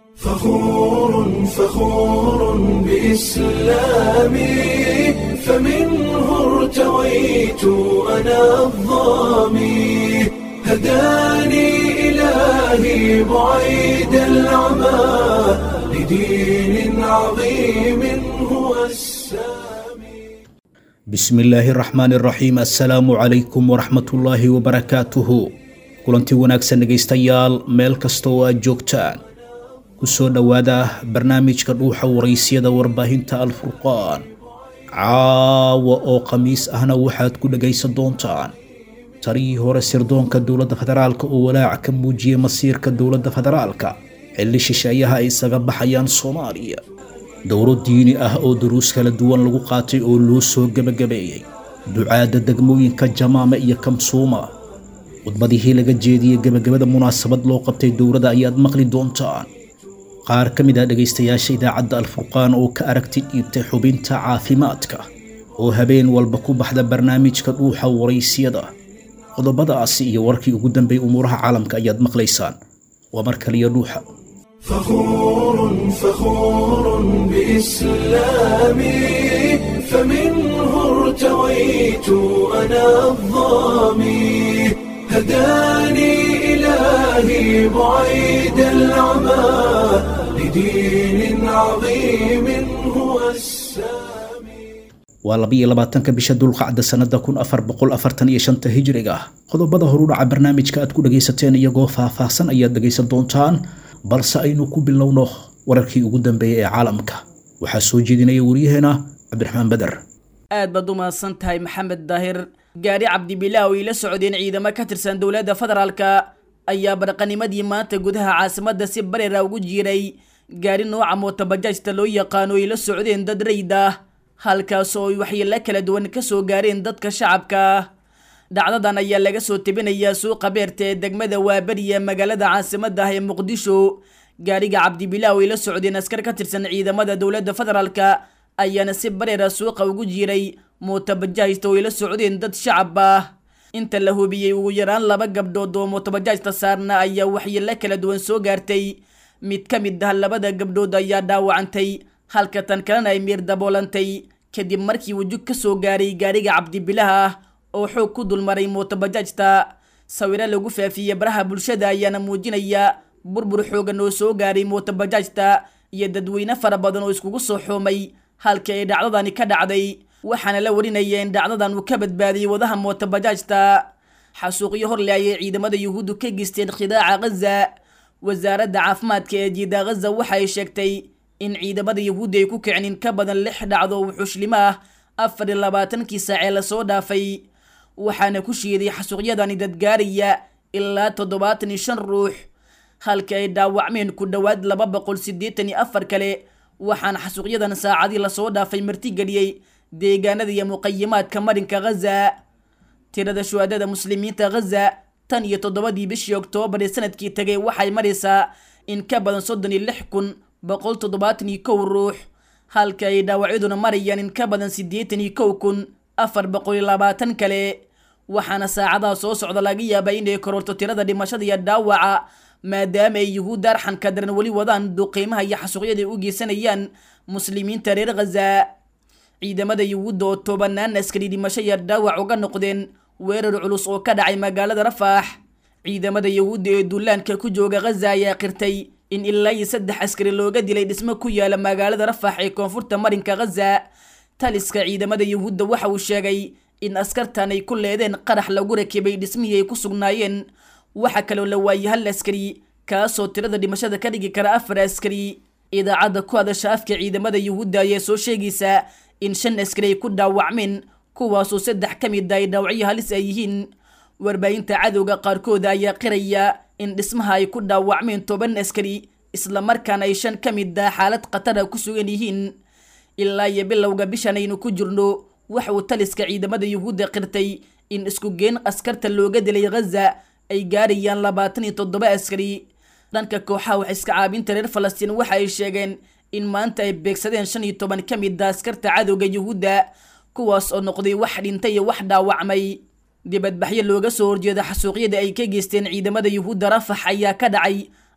فخور فخور بإسلامي فمنه ارتويت أنا الظامي هداني إلهي بعيد العمى لدين عظيم هو السامي bismi illaahi raxmaan iraxiim assalaamu calaykum waraxmatullaahi wabarakaatuhu kulanti wanaagsan dhegaystayaal meel kasta oo aad joogtaan ku soo dhowaada barnaamijka dhuuxa waraysyada warbaahinta alfurqaan caawa oo khamiis ahna waxaad ku dhegaysan doontaan tarihii hore sirdoonka dowladda federaalka oo walaac ka muujiyey masiirka dowladda federaalka xilli shisheeyaha ay isaga baxayaan soomaaliya dowro diini ah oo duruus kala duwan lagu qaatay oo loo soo gebagabeeyey ducaadda degmooyinka jamaame iyo kamsuuma khudbadihii laga jeediyey gebagabada munaasabad loo qabtay dowladda ayaad maqli doontaan qaar ka mid ah dhegaystayaasha idaacadda alfurqaan oo ka aragti dhiibtay xubinta caafimaadka oo habeen walba ku baxda barnaamijka dhuuxa waraysyada qodobadaasi iyo warkii ugu dambeeyey umuuraha caalamka ayaad maqlaysaan waa mar kaliya dhuuxa فخور فخور بإسلامي فمنه ارتويت أنا الظامي هداني إلهي بعيد العمى لدين عظيم هو السامي waa labiyo labaatanka bisha dulqacda sannada kun afar boqol afartan iyo shanta hijriga ah qodobada horudhaca barnaamijka aad ku dhagaysateen iyagoo faahfaahsan ayaad dhagaysan doontaan balse aynu ku bilowno wararkii ugu dambeeyey ee caalamka waxaa soo jeedinaya wariyaheena cabdiraxmaan beder aad baad u mahadsan tahay maxamed daahir gaadhi cabdibilaaw ay la socdeen ciidamo ka tirsan dowladda federaalka ayaa barqanimadii maanta gudaha caasimadda si bareera ugu jiiray gaadhi nooca mootabajaajta loo yaqaano ay la socdeen dad rayd ah halkaas oo ay waxyeelo kala duwan ka soo gaareen dadka shacabka dhacdadan ayaa laga soo tebinayaa suuqa beerta ee degmada waaberi ee magaalada caasimadda ah ee muqdisho gaadhiga cabdibilaaw ay la socdeen askar ka tirsan ciidamada dowladda federaalka ayaana si bareera suuqa ugu jiiray mootabajaajta oo ay la socdeen dad shacab ah inta la hubiyey ugu yaraan laba gabdhood oo mootabajaajta saarna ayaa waxyeelo kala duwan soo gaartay mid ka mid ah labada gabdhood ayaa dhaawacantay halka tan kalena ay miir daboolantay kadib markii uu jug ka soo gaaray gaadhiga cabdibilaha ah oo xoog ku dulmaray mootabajaajta sawiro lagu faafiyey baraha bulshada ayaana muujinaya burbur xoogan oo soo gaaray mootabajaajta iyo dadweyne fara badan oo iskugu soo xoomay halkii ay dhacdadani ka dhacday waxaana la warinaya in dhacdadan uu ka badbaadiyey wadaha mootabajaajta xasuuqyo horle ayay ciidamada yuhuuddu ka geysteen khidaaca ghaza wasaaradda caafimaadka ee jiida ghaza waxa ay sheegtay in ciidamada yuhuudda ay ku kicin in ka badan lix dhacdo wuxuushlimo ah afar iyo labaatankii saacee lasoo dhaafay waxaana ku shiiday xasuuqyadani dadgaaraya ilaa toddobaatan iyo shan ruux halka ay dhaawacmeen ku dhowaad laba boqol siddeetan iyo afar kale waxaana xasuuqyadan saacadii lasoo dhaafay martigeliyey deegaanada iyo muqayimaadka marinka ghaza tirada shuhaadada muslimiinta ghaza tan iyo toddobadii bishii oktoobar ee sanadkii tagay waxay maraysaa in ka badan soddon iyo lix kun boqol toddobaatan iyo kow ruux halka ay dhaawacyaduna marayaan in ka badan siddeetan iyo kow kun afar boqol iyo labaatan kale waxaana saacadaha soo socda laga yaabaa inay kororto tirada dhimashada iyo dhaawaca maadaama ay yuhuudda arxanka daran weli wadaan duqiimaha iyo xasuuqyada ay u geysanayaan muslimiinta reer ghaza ciidamada yuhuudda oo tobanaan askari dhimasho iyo dhaawac uga noqdeen weerar culus oo ka dhacay magaalada rafaax ciidamada yuhuudda ee duulaanka ku jooga ghaza ayaa qirtay in ilaa iyo saddex askari looga dilay dhismo ku yaala magaalada rafaax ee koonfurta marinka ghaza taliska ciidamada yuhuudda waxa uu sheegay in askartan ay ku leedeen qarax lagu rakibay dhismihii ay ku sugnaayeen waxa kaloo la waayey hal askari kaasoo tirada dhimashada ka dhigi kara afar askari idaacadda ku hadasha afka ciidamada yuhuudda ayaa soo sheegaysaa in shan askari ay ku dhaawacmeen kuwaasoo saddex ka mid a ay dhaawacyo halis ay yihiin warbaahinta cadowga qaarkooda ayaa qiraya in dhismaha ay ku dhaawacmeen toban askari islamarkaana ay shan ka mid ah xaalad khatara ku sugan yihiin ilaa iyo bilowga bishan aynu ku jirno waxa uu taliska ciidamada yuhuudda qirtay in isku geen askarta looga dilay ghaza ay gaarayaan labaatan iyo toddoba askari dhanka kooxaha wax iska caabinta reer falastiin waxa ay sheegeen in maanta ay beegsadeen shan iyo toban ka mid a askarta cadowga yuhuudda kuwaas oo noqday wax dhintay iyo wax dhaawacmay dibadbaxyo looga soo horjeeda xasuuqyada ay ka geysteen ciidamada yuhuudda rafax ayaa ka dhacay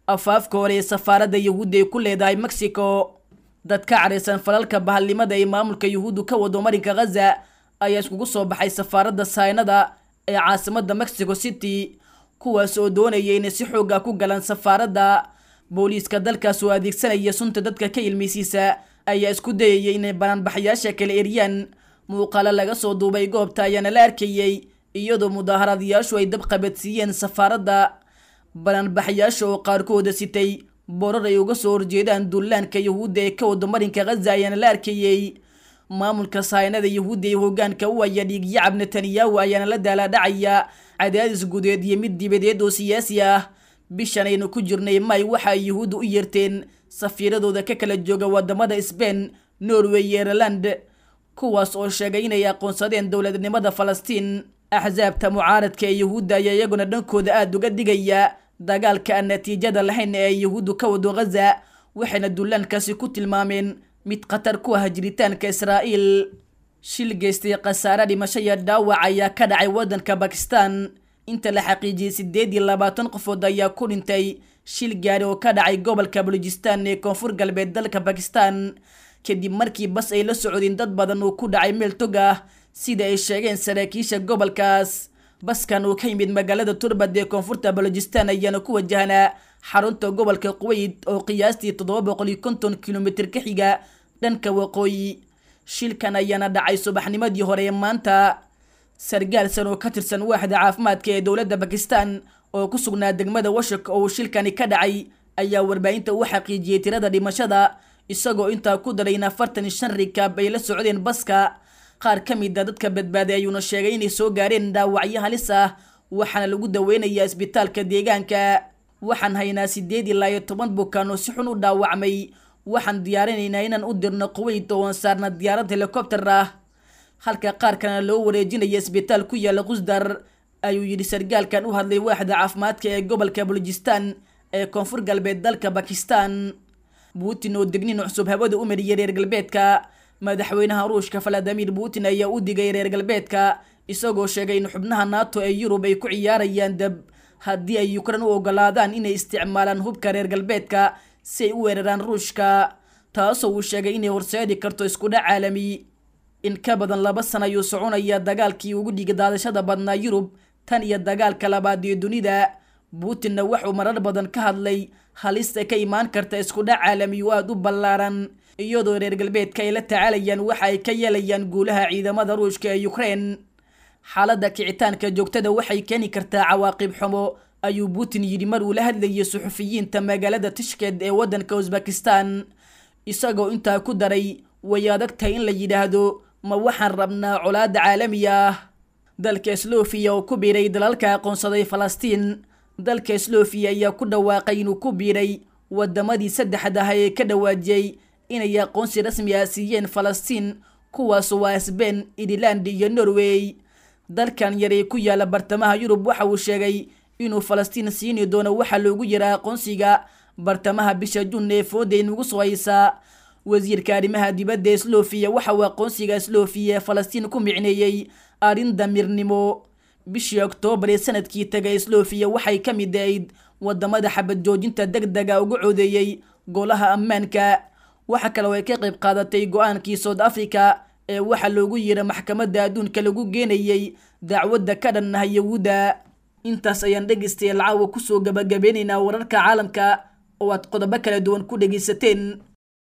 afaafka hore ee safaaradda yuhuudda ay ku leedahay mexico dad ka cadhaysan falalka bahalnimada ee maamulka yuhuuddu ka wado marinka khaza ayaa iskugu soo baxay safaaradda saynada ee caasimadda mexico city kuwaas oo doonaya inay si xooga ku galaan safaaradda booliiska dalkaas oo adeegsanaya sunta dadka ka ilmeysiisa ayaa isku dayaya inay banaanbaxayaasha kala eryaan muuqaalo laga soo duubay goobta ayaana la arkayey iyadoo mudaaharaadayaashu ay dab qabadsiiyeen safaaradda banaanbaxayaasha oo qaarkooda sitay borar ay uga soo horjeedaan dullaanka yuhuudda ee ka wado marinka khaza ayaana la arkayey maamulka saynada yuhuudda ee hogaanka u aya dhiigyacab netanyahu ayaana la daalaadhacaya cadaadis gudeed iyo mid dibadeed oo siyaasi ah bishan aynu ku jirnay may waxa ay yuhuudda u yeerteen safiiradooda ka kala jooga wadamada sbain norway iyo ireland kuwaas oo sheegay inay aqoonsadeen dowladnimada falastiin axsaabta mucaaradka ee yuhuudda ayaa iyaguna dhankooda aada uga digaya dagaalka aan natiijada lahayn ee ay yuhuuddu ka wado khaza waxayna dullaankaasi ku tilmaameen mid khatar ku ah jiritaanka israa'iil shil geystay khasaare dhimasho iyo dhaawac ayaa ka dhacay waddanka bakistan inta la xaqiijiyey siddeed iyo labaatan qofood ayaa ku dhintay shil gaari oo ka dhacay gobolka balujistan ee koonfur galbeed dalka bakistan kadib markii bas ay la socdeen dad badan uu ku dhacay meel tog ah sida ay sheegeen saraakiisha gobolkaas baskan uu ka yimid magaalada turbad ee koonfurta balojistan ayaana ku wajahnaa xarunta gobolka quweyd oo qiyaastii toddoba boqol iyo konton kilomitir ka xiga dhanka waqooyi shilkan ayaana dhacay subaxnimadii hore ee maanta sargaalsan oo ka tirsan waaxda caafimaadka ee dowladda bakistan oo ku sugnaa degmada washak oo uu shilkani ka dhacay ayaa warbaahinta u xaqiijiyey tirada dhimashada isagoo intaa ku daray in afartan iyo shan rikaab ay la socdeen baska qaar ka mid a dadka badbaaday ayuuna sheegay inay soo gaareen dhaawacyo halis ah waxaana lagu daweynayaa isbitaalka deegaanka waxaan haynaa siddeed ilaa iyo toban bukaan oo si xun u dhaawacmay waxaan diyaarinaynaa inaan u dirno quweyd oo aan saarna diyaarad helikobter ah halka qaar kalena loo wareejinaya isbitaal ku yaala qusdar ayuu yidhi sargaalkan u hadlay waaxda caafimaadka ee gobolka balujistan ee koonfur galbeed dalka bakistan putin oo degnin cusub hawada u mariyay reer galbeedka madaxweynaha ruushka valadimir putin ayaa u digay reer galbeedka isagoo sheegay in xubnaha nato ee yurub ay ku ciyaarayaan dab haddii ay ukran u ogolaadaan inay isticmaalaan hubka reer galbeedka si ay u weeraraan ruushka taasoo uu sheegay inay horseedi karto iskudhac caalami in ka badan laba sana ayuu soconaya dagaalkii ugu dhiga daadashada badnaa yurub tan iyo dagaalka labaad ee dunida putinna wuxuu marar badan ka hadlay halista ka imaan karta iskudhac caalami oo aada u ballaaran iyadoo reer galbeedka ay la tacaalayaan waxa ay ka yeelayaan guulaha ciidamada ruushka ee ukrein xaaladda kicitaanka joogtada waxay keeni kartaa cawaaqib xumo ayuu putin yidhi mar uu la hadlayay suxufiyiinta magaalada tishked ee waddanka usbakistan isagoo intaa ku daray way adag tahay in la yidhaahdo ma waxaan rabnaa colaadda caalamiga ah dalka slofiya oo ku biiray dalalka aqoonsaday falastiin dalka slofiya ayaa ku dhawaaqay inuu ku biiray wadamadii saddexda ah ee ka dhawaajiyey inay aqoonsi rasmi ah siiyeen falastiin kuwaas waa sbain ireland iyo norway dalkan yar ee ku yaala bartamaha yurub waxa uu sheegay inuu falastiin siini doono waxaa loogu yaraa aqoonsiga bartamaha bisha jun ee fooda inugu soo haysaa wasiirka arrimaha dibadda ee slofiya waxa uu aqoonsiga slofiya ee falastiin ku micneeyey arrin damirnimo bishii oktoobar ee sanadkii tagay slofiya waxay ka mid ahayd wadamada xabad joojinta deg dega uga codeeyey golaha ammaanka waxa kale oo ay ka qayb qaadatay go-aankii south africa ee waxaa loogu yira maxkamadda adduunka lagu geenayey dacwadda ka dhan ah yahuudda intaas ayaan dhegaystayaal caawa kusoo gabagabeynaynaa wararka caalamka oo aad qodobo kala duwan ku dhegaysateen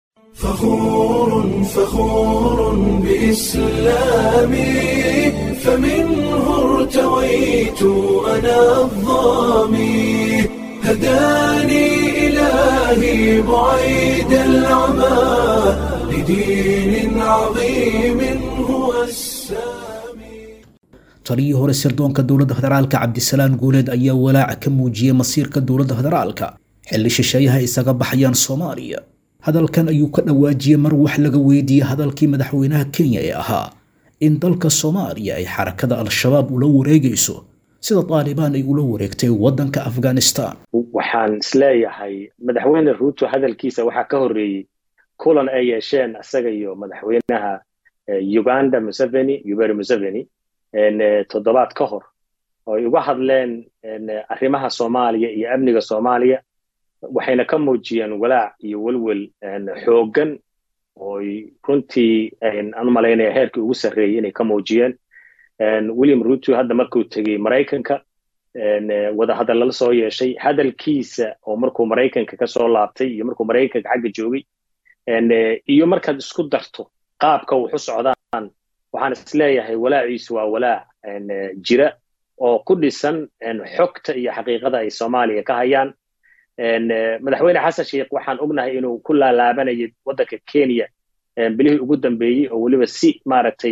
فخور فخور بإسلامي فمنه ارتويت أنا الظامي هداني إلهي بعيد العمى لدين عظيم هو السامي taliyii hore sirdoonka dowladda federaalka cabdisalaan guuleed ayaa walaaca ka muujiyey masiirka dowladda federaalka xilli shisheeyaha isaga baxayaan soomaaliya hadalkan ayuu ka dhawaajiyey mar wax laga weydiiyey hadalkii madaxweynaha kenya ee ahaa in dalka soomaaliya ay xarakada al-shabaab ula wareegayso sida taalibaan ay ula wareegtay waddanka afghanistan waxaan isleeyahay madaxweyne ruuto hadalkiisa waxaa ka horreeyey kulan ay yeesheen isaga iyo madaxweynaha uganda museveni yuberi museveni toddobaad ka hor oo ay uga hadleen arrimaha soomaaliya iyo amniga soomaaliya waxayna ka muujiyeen walaac iyo welwel xooggan ooy runtii aan malaynaya heerkii ugu sarreeyey inay ka muujiyeen william ruto hadda markuu tegey maraykanka wadahadal lala soo yeeshay hadalkiisa oo markuu maraykanka ka soo laabtay iyo markuu maraykanka xagga joogay iyo markaad isku darto qaabka wuxu socdaan waxaan isleeyahay walaaciisu waa walaac jira oo ku dhisan xogta iyo xaqiiqada ay soomaaliya ka hayaan madaxweyne xasan sheikh waxaan ognahay inuu ku laalaabanayay waddanka kenya bilihii ugu dambeeyey oo weliba si maaragtay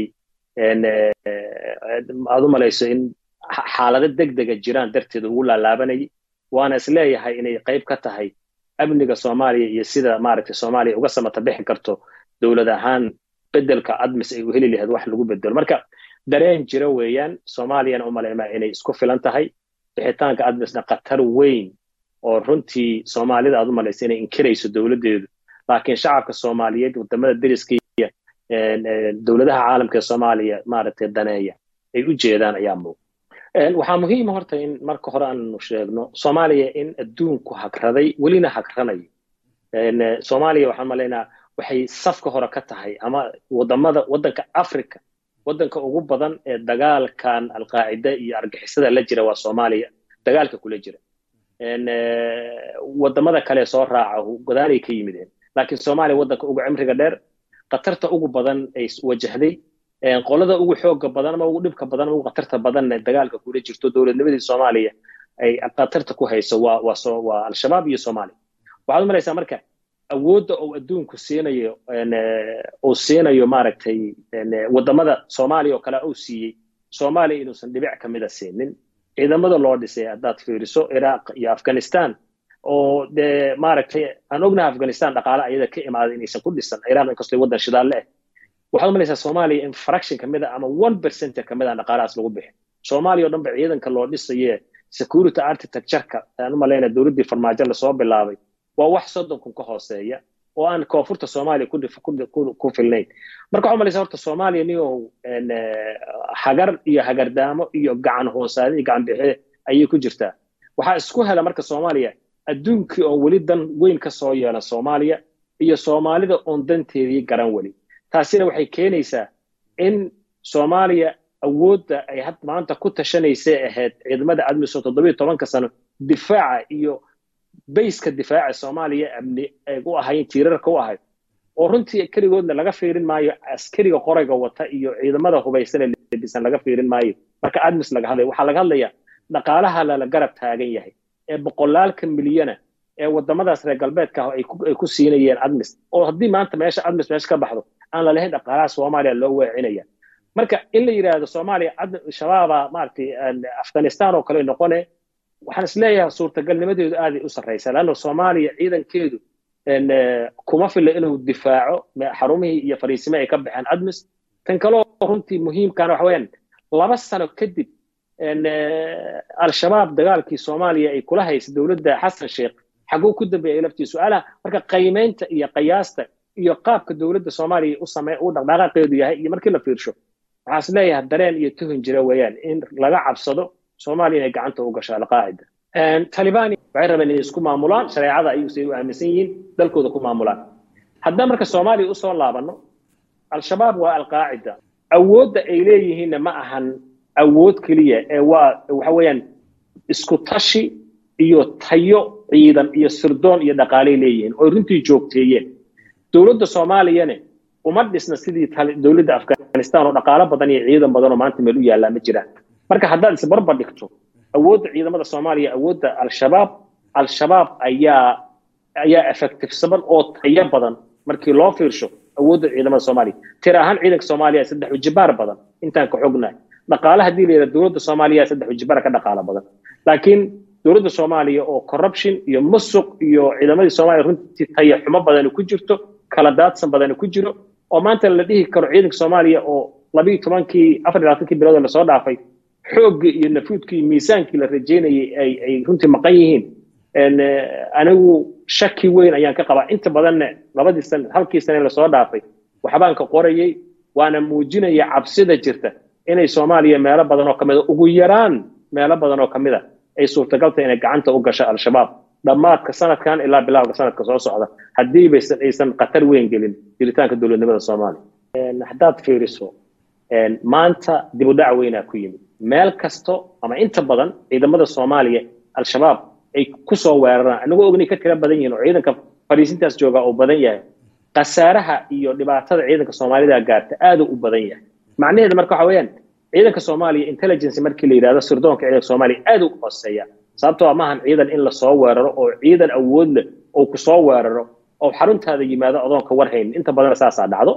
aad u malayso in xaalado degdega jiraan darteed ugu laalaabanayay waana isleeyahay inay qayb ka tahay amniga soomaaliya iyo sida maaragtay soomaaliya uga samata bixi karto dowlad ahaan bedelka admis ay u heli lahayd wax lagu bedelo marka dareen jira weeyaan soomaaliyana u malaymaa inay isku filan tahay bixitaanka admisna khatar weyn oo runtii soomaalida aad u malaysa inay inkirayso dowladdeedu laakiin shacabka soomaaliyeed wadamada deriskaiya dowladaha caalamka ee soomaaliya maaragtay daneeya ay u jeedaan ayaa muuq waxaa muhiima horta in marka hore aanu sheegno soomaaliya in adduunku hagraday welina hagranayo soomaaliya waxaan malaynaa waxay safka hore ka tahay ama wadamada waddanka africa waddanka ugu badan ee dagaalkan alqaacida iyo argixisada la jira waa soomaaliya dagaalka kula jira wadamada kale soo raaca godaalay ka yimideen laakiin soomaaliya waddanka ugu cimriga dheer khatarta ugu badan ay wajahday qolada ugu xooga badan ama ugu dhibka badan ama ugu khatarta badanna dagaalka kula jirto dowladnimadii soomaaliya ay khatarta ku hayso waa waa waa al-shabaab iyo soomaaliya waxaad u malaysaa marka awoodda uu adduunku siinayo uu siinayo maaragtay wadamada soomaaliya oo kale uu siiyey soomaaliya inuusan dhibic ka mida siinin ciidamada loo dhisay haddaad fiiriso iraaq iyo afghanistan oo dee maaragtay aan ognahay afghanistan dhaqaale ayada ka imaaday inaysan ku dhisan iraaq inkastoo waddan shidaalle ah waxaad umalaysaa soomaaliya in fraction ka mid a ama one percent ka mid a dhaqaalahaas lagu bixin soomaaliya o dhan ba ciidanka loo dhisaye security architectureka aan u malaynaya dowladdii farmaajo lasoo bilaabay waa wax soddon kun ka hooseeya oo aan koonfurta soomaaliya ku filnayn marka waxaa umalaysaa horta soomaaliya niyow hagar iyo hagardaamo iyo gacan hoosaade iyo gacan bixe ayay ku jirtaa waxaa isku hela marka soomaaliya adduunkii oo weli dan weyn ka soo yeela soomaaliya iyo soomaalida oon danteedii garan weli taasina waxay keenaysaa in soomaaliya awoodda ay had maanta ku tashanaysay ahayd ciidamada admiso toddobiyo tobanka sano difaaca iyo bayska difaaca soomaaliya amni ay u ahayn tiirarka u ahayd oo runtii keligoodna laga fiirin maayo askariga qorayga wata iyo ciidamada hubaysane lebisan laga fiirin maayo marka admis laga hadlaya waxaa laga hadlayaa dhaqaalaha lala garab taagan yahay ee boqolaalka milyana ee wadamadaas reer galbeedka ah ay ku siinayeen admis oo haddii maanta meesha admis meesha ka baxdo aan lalahayn dhaqaalaha soomaaliya loo weecinaya marka in la yidhaahdo soomaaliya shabaaba maaragtay afghanistan oo kale noqone waxaan isleeyahay suurtagalnimadeedu aaday u sarraysa leanna soomaaliya ciidankeedu kuma filla inuu difaaco xarumihii iyo fariisime ay ka baxeen admis tan kaloo runtii muhiimkana waxa weeyaan laba sano kadib al-shabaab dagaalkii soomaaliya ay kula haysa dowladda xasan sheekh xaguu ku dambeeyay laftii su-aalaha marka qiimaynta iyo qiyaasta iyo qaabka dowladda soomaaliya u samey u dhaqdhaqaaqeedu yahay iyo markii la fiirsho waxaan is leeyahay dareen iyo tuhun jira weeyaan in laga cabsado soomaaliya inay gacanta u gasho alqaacida talibani waxay rabeen inay isku maamulaan shareecada ayuusay u aaminsan yihiin dalkooda ku maamulaan haddaan marka soomaaliya usoo laabanno al-shabaab waa alqaacida awoodda ay leeyihiinna ma ahan awood keliya ee waa waxa weeyaan isku tashi iyo tayo ciidan iyo sirdoon iyo dhaqaalay leeyihiin oo runtii joogteeyeen dowladda soomaaliyane uma dhisna sidii dowladda afghanistan oo dhaqaalo badan iyo ciidan badan oo maanta meel u yaallaa ma jiraan marka haddaad isbarbar dhigto awoodda ciidamada soomaaliya awoodda al-shabaab al-shabaab ayaa ayaa effectivesaban oo tayo badan markii loo fiirsho awoodda ciidamada soomaaliya tir ahaan ciidanka soomaaliya saddex ujibaar badan intaan ka xognahay dhaqaale haddii la yidhahdo dowladda soomaaliya saddex ujibaar ka dhaqaalo badan laakiin dowladda soomaaliya oo corruption iyo musuq iyo ciidamadii soomaaliya runtii tayo xumo badani ku jirto kala daadsan badani ku jiro oo maanta la dhihi karo ciidanka soomaaliya oo labiiyo tobankii afar iyo labaatankii bilood lasoo dhaafay xooggii iyo nafuudkii iyo miisaankii la rajeynayay ay ay runtii maqan yihiin anigu shaki weyn ayaan ka qabaa inta badanna labadii sane halkii sane lasoo dhaafay waxbaan ka qorayay waana muujinaya cabsida jirta inay soomaaliya meelo badan oo ka mid a ugu yaraan meelo badan oo ka mid a ay suurtagaltahay inay gacanta u gasho al-shabaab dhammaadka sanadkan ilaa bilowga sanadka soo socda haddiiba aysan khatar weyn gelin jiritaanka dowladnimada soomaaliya haddaad fiiriso maanta dib u dhac weynaa ku yimid meel kasto ama inta badan ciidamada soomaaliya al-shabaab ay kusoo weeraraan anagoo ognay ka tira badan yihiin oo ciidanka fariisintaas jooga uu badan yahay khasaaraha iyo dhibaatada ciidanka soomaalida gaarta aad u badan yahay macnaheedu marka waxa weeyaan ciidanka soomaaliya intelligence markii la yidhahdo sirdoonka ciidanka soomaaliya aad u hooseeya sababtoo maahan ciidan in lasoo weeraro oo ciidan awood leh oo kusoo weeraro oo xaruntaada yimaado adoonka warhayn inta badan saasaa dhacdo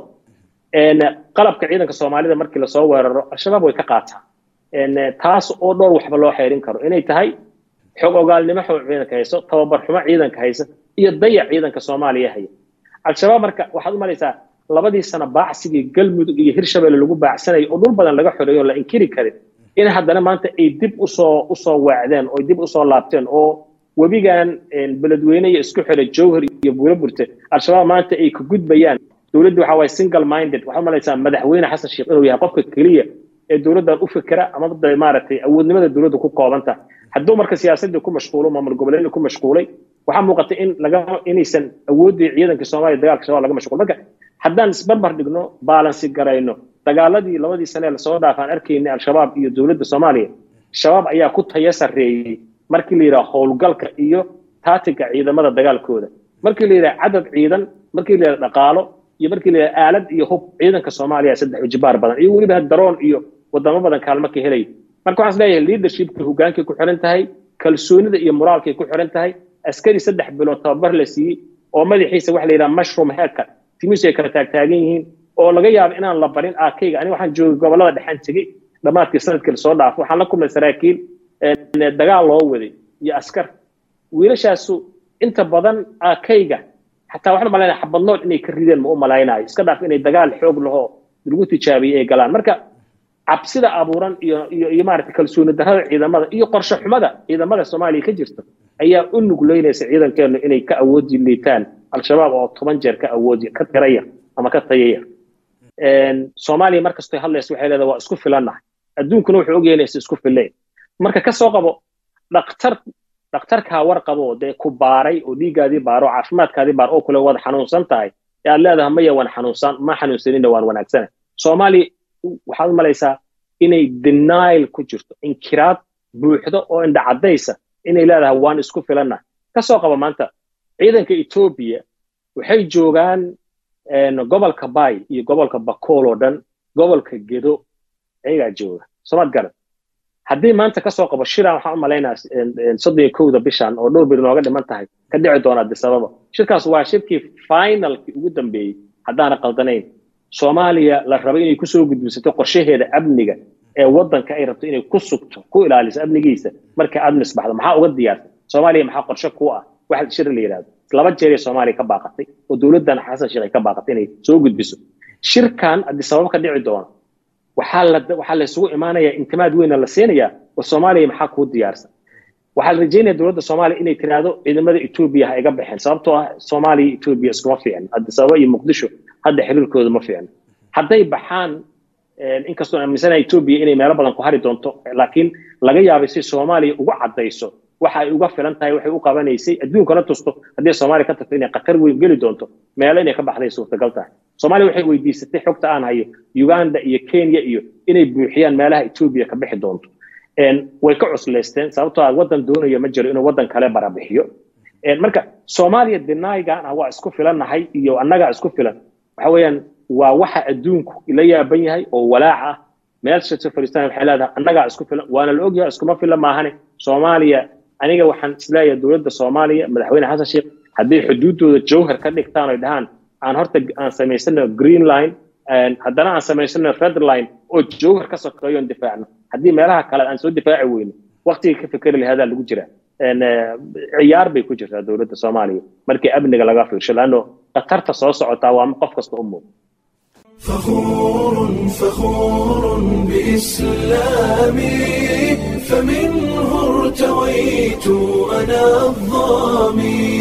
qalabka ciidanka soomaalida markii lasoo weeraro al-shabaab way ka qaataan taas oo dhowr waxba loo xeerin karo inay tahay xog ogaalnimo xog ciidanka hayso tababar xumo ciidanka haysa iyo dayac ciidanka soomaaliya haya al-shabaab marka waxaad u malaysaa labadii sano baacsigii galmudug iyo hirshabelle lagu baacsanayo oo dhul badan laga xoreeyo la inkiri karin in haddana maanta ay dib usoo usoo waacdeen oo dib usoo laabteen oo webigan beledweyne iyo isku xidha jowhar iyo buuro burte al-shabaab maanta ay ka gudbayaan dowladdu waxa waaye single minded waxaad malaysaa madaxweyne xasan sheekh inuu yahay qofka keliya ee dowladdan u fikira ama maaragtay awoodnimada dowladda ku koobanta hadduu marka siyaasadii ku mashquulo maamul goboleedii ku mashquulay waxaa muuqata in laga inaysan awooddii ciidanka soomaaliya dagaalka shabaab laga mashquul marka haddaan isbarbar dhigno baalansi garayno dagaaladii labadii sane lasoo dhaafaan arkaynay al-shabaab iyo dowladda soomaaliya shabaab ayaa ku taya sarreeyey markii la yidhaha howlgalka iyo taatiga ciidamada dagaalkooda markii la yidhaha cadad ciidan markii la yidhaha dhaqaalo iyo markii la yidhaha aalad iyo hub ciidanka soomaaliya saddex ujibaar badan iyo weliba daroon iyo wadamo badan kaalmo ka helay marka waxaan isleeyahay leadershipkii hogaankay ku xiran tahay kalsoonida iyo moraalkay ku xiran tahay askari saddex bilood tababar la siiyey oo madaxiisa waxa la yidhaha mushroom haircut timisu ay kala taagtaagan yihiin oo laga yaabo inaan la barin aakayga aniga waxaan joogay gobollada dhexaan tegey dhammaadkii sanadkii lasoo dhaafo waxaan la kulmay saraakiil dagaal loo waday iyo askar wiilashaasu inta badan aakayga xataa waxaan malaynaya xabadnood inay ka rideen ma u malaynayo iska dhaaf inay dagaal xoog lahoo lagu tijaabiyey ay galaan marka cabsida abuuran iyo iyo iyo maaragtay kalsooni darrada ciidamada iyo qorshe xumada ciidamada soomaaliya ka jirta ayaa u nugleynaysa ciidankeenu inay ka awoodi liitaan al-shabaab oo toban jeer ka awoodi ka tiraya ama ka tayaya soomaaliya markastoy hadlaysa waxay leedahay waa isku filannahay adduunkuna wuxuu ogyahay inaysa isku fillayn marka ka soo qabo dhaktar dhakhtarkaa war qabo dee ku baaray oo dhiiggaadii baaro oo caafimaadkaadii baar oo kule waad xanuunsan tahay ee aad leedahay maya waan xanuunsan ma xanuunsanina waan wanaagsana soomaaliya waxaad u malaysaa inay denial ku jirto inkiraad buuxdo oo indhacadaysa inay leedahay waan isku filannahay ka soo qaba maanta ciidanka etoobiya waxay joogaan gobolka bay iyo gobolka bakool oo dhan gobolka gedo ayagaa jooga somaad garad haddii maanta kasoo qabo shiran waxaan u malaynaa soddon iyo kowda bishan oo dhowr bir nooga dhiman tahay ka dhici doona adisababa shirkaas waa shirkii finalkii ugu dambeeyey haddaana qaldanayn soomaaliya la raba inay kusoo gudbisato qorshaheeda amniga ee waddanka ay rabto inay ku sugto ku ilaaliso amnigiisa markay admis baxdo maxaa uga diyaarsan soomaaliya maxaa qorshe ku ah waxa shir la yidhahdo laba jeer ee soomaaliya ka baaqatay oo dowladdan xasan sheekh ay ka baaqatay inay soo gudbiso shirkan adisababa ka dhici doona waxaa la waxaa la isugu imaanayaa intimaad weyna la siinayaa oo soomaaliya maxaa kuu diyaarsan waxaa la rajeynaya dowladda soomaaliya inay tiraahdo ciidamada etoobiya ha iga baxeen sababtoo ah soomaaliya etoobiya iskuma fiicno adisababa iyo muqdisho hadda xiriirkooda ma fiicno hadday baxaan inkastoo aaminsanaha etoobiya inay meelo badan ku hari doonto laakiin laga yaabay si soomaaliya ugu caddayso waxa ay uga filan tahay waxay u qabanaysay adduunkana tusto haddii soomaaliya ka tagto inay khatar weyn geli doonto meelo inay ka baxday suurtagal tahay soomaaliya waxay weydiisatay xogta aan hayo uganda iyo kenya iyo inay buuxiyaan meelaha etoobiya ka bixi doonto way ka cuslaysteen sababtoo ah waddan doonaya ma jiro inuu waddan kale barabixiyo marka soomaaliya denaygan ah waa isku filannahay iyo annagaa isku filan waxa weeyaan waa waxa adduunku la yaaban yahay oo walaac ah meel shirto fariistan waxay leedahay annagaa isku filan waana la ogyahay iskuma filan maahane soomaaliya aniga waxaan isleeyahay dowladda soomaaliya madaxweyne xasan sheekh hadday xuduuddooda jowhar ka dhigtaan oy dhahaan aan horta aan samaysano green line haddana aan samaysano red line oo jowhar ka sokeeyo on difaacno haddii meelaha kale aan soo difaaci weyno waqtiga ka fikeri lahadaa lagu jira ciyaar bay ku jirtaa dowladda soomaaliya markii amniga laga fiirsho laanno khatarta soo socotaa waa qof kasta u muuqda فخور فخور بإسلامي فمنه ارتويت أنا الظامي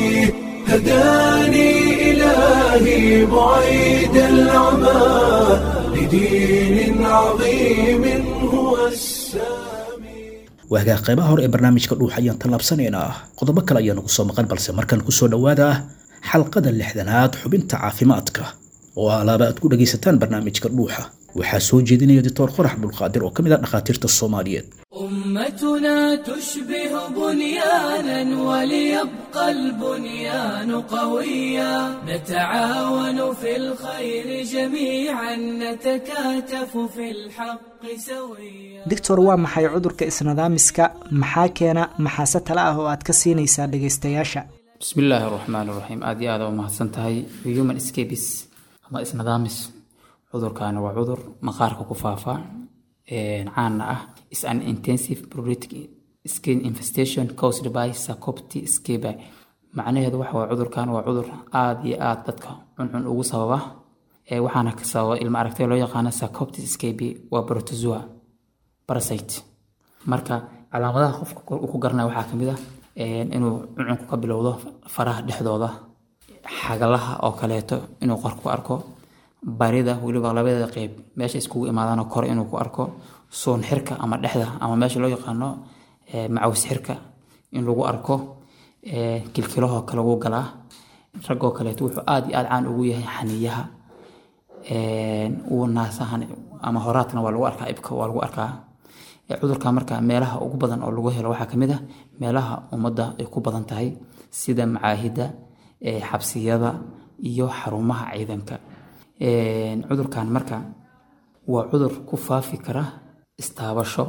هداني إلهي بعيد العمى لدين عظيم هو السامي waagaa qaybaha hore ee barnaamijka dhuux ayaan tallaabsanaynaa qodobo kale ayaa nagu soo maqan balse markan kusoo dhowaada xalqada lixdanaad xubinta caafimaadka oo alaaba aad ku dhegaysataan barnaamijka dhuuxa waxaa soo jeedinaya doctor qorax abdulqaadir oo ka mid ah dhakhaatiirta soomaaliyeed أمتنا تشبه بنيانا وليبقى البنيان قويا نتعاون في الخير جميعا نتكاتف في الحق سويا doctor waa maxay cudurka isnadaamiska maxaa keena maxaase tale ah oo aad ka siinaysaa dhegaystayaasha bismi illaahi araxmaan iraxiim aada iyo aada u mahadsan tahay human scabis ama isnadaamis cudurkaani waa cudur maqaarka ku faafa caana ah is an intensive pruritic skin infestation caused by sarcopti scabi macnaheedu waxa waa cudurkan waa cudur aada iyo aada dadka cuncun ugu sababa ee waxaana ka sababa ilma aragtay loo yaqaano sarcopti scabi waa protozoa parasite marka calaamadaha qofka uu ku garanaya waxaa kamid ah inuu cuncunku ka bilowdo faraha dhexdooda xagalaha oo kaleeto inuu qor ku arko barida weliba labadeeda qeyb meesha iskugu imaadaanoo kore inuu ku arko soon xirka ama dhexda ama meesha loo yaqaano macaws xirka in lagu arko kilkilahoo kale wuu galaa raggoo kaleeto wuxuu aada iyo aada caan ugu yahay xaniyaha uu naasahan ama horaadkana waa lagu arkaa ibka waa lagu arkaa cudurka marka meelaha ugu badan oo lagu helo waxaa kamid ah meelaha ummadda ay ku badan tahay sida macaahida xabsiyada iyo xarumaha ciidanka cudurkan marka waa cudur ku faafi kara istaabasho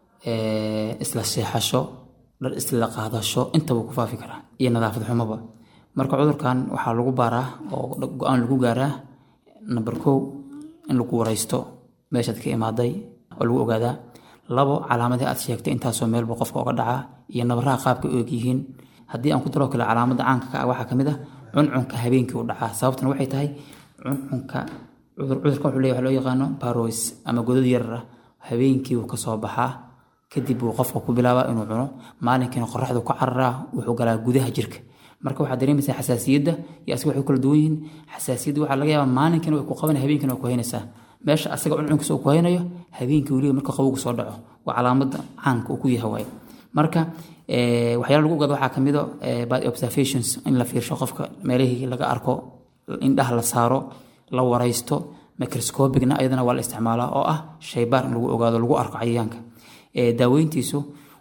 isla seexasho dhar isla qaadasho intaba ku faafi karaa iyo nadaafad xumaba marka cudurkan waxaa lagu baaraa oo go-aan lagu gaaraa number kow in lagu wareysto meeshaad ka imaaday oo lagu ogaadaa labo calaamadii aad sheegtay intaasoo meelba qofka oga dhacaa iyo nabaraha qaabka og yihiin haddii aan ku daroo kale calaamada caanka ka ah waxaa kamid ah cuncunka habeenkii u dhacaa sababtana waxay tahay cuncunka cudurka wuxuu leeyahay loo yaqaano barois ama godad yarar ah habeenkii wuu kasoo baxaa kadib wuu qofka ku bilaabaa inuu cuno maalinkiina qoraxdu ka cararaa wuxuu galaa gudaha jirka marka waxaad dareemaysaa xasaasiyadda iyo asiga waxay kala duwan yihiin xasaasiyadda waxaa laga yaabaa maalinkiina way ku qaban habeenkiina way ku haynaysaa meesha asaga cuncunkiisa uu ku haynayo habeenkii weliba marka qabowgu soo dhaco waa calaamada caanka uu ku yahay waaye marka waxyaala lagu ogaado waxaa kamid a by observations in la fiirsho qofka meelihii laga arko indhaha la saaro la waraysto microscopicna ayadana waa la isticmaalaa oo ah shaybaar in lagu ogaado lagu arko cayayaanka daaweyntiisu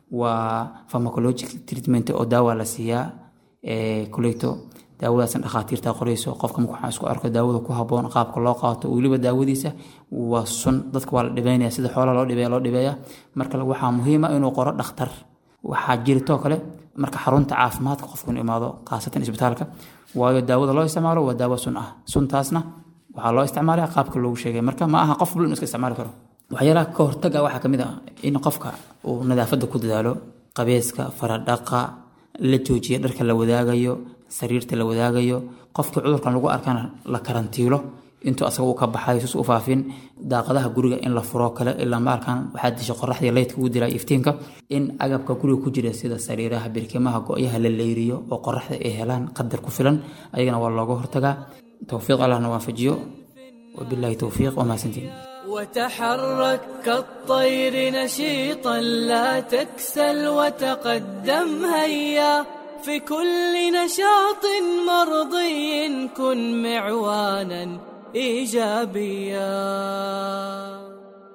waa pharmacologic treatment oo daawa la siiyaa kuleyto daawadaasna dhakhaatiirta qorayso qofka marka waxaan isku arko daawada ku haboon qaabka loo qaato weliba daawadiisa waa sun dadka waa la dhibeynaya sida xoolaha loo dhibeeya loo dhibeeya marka waxaa muhiima inuu qoro dhakhtar waxaa jiritoo kale marka xarunta caafimaadka qofku inuu imaado khaasatan isbitaalka waayo daawada loo isticmaalo waa daawo sun ah suntaasna waxaa loo isticmaalaya qaabka loogu sheegay marka ma aha qof bul iska isticmaali karo waxyaalaha ka hortaga waxaa kamid ah in qofka uu nadaafadda ku dadaalo qabeeska faradhaqa la joojiya dharka la wadaagayo sariirta la wadaagayo qofkii cudurkan lagu arkana la karantiilo intuu asaga uu ka baxayo sus u faafin daaqadaha guriga in la furo kale ilaa maalkan waxaa disha qoraxdii leydka ugu dilaa iftiinka in agabka guriga ku jira sida sariiraha birkimaha go-yaha la leyriyo oo qoraxda ay helaan qadar ku filan ayagana waa looga hortagaa towfiiq allahna waafajiyo wabilaahi towfiiq waa mahadsantiin وتحرك كالطير نشيطا لا تكسل وتقدم هيا في كل نشاط مرضي كن معوانا ايجابيا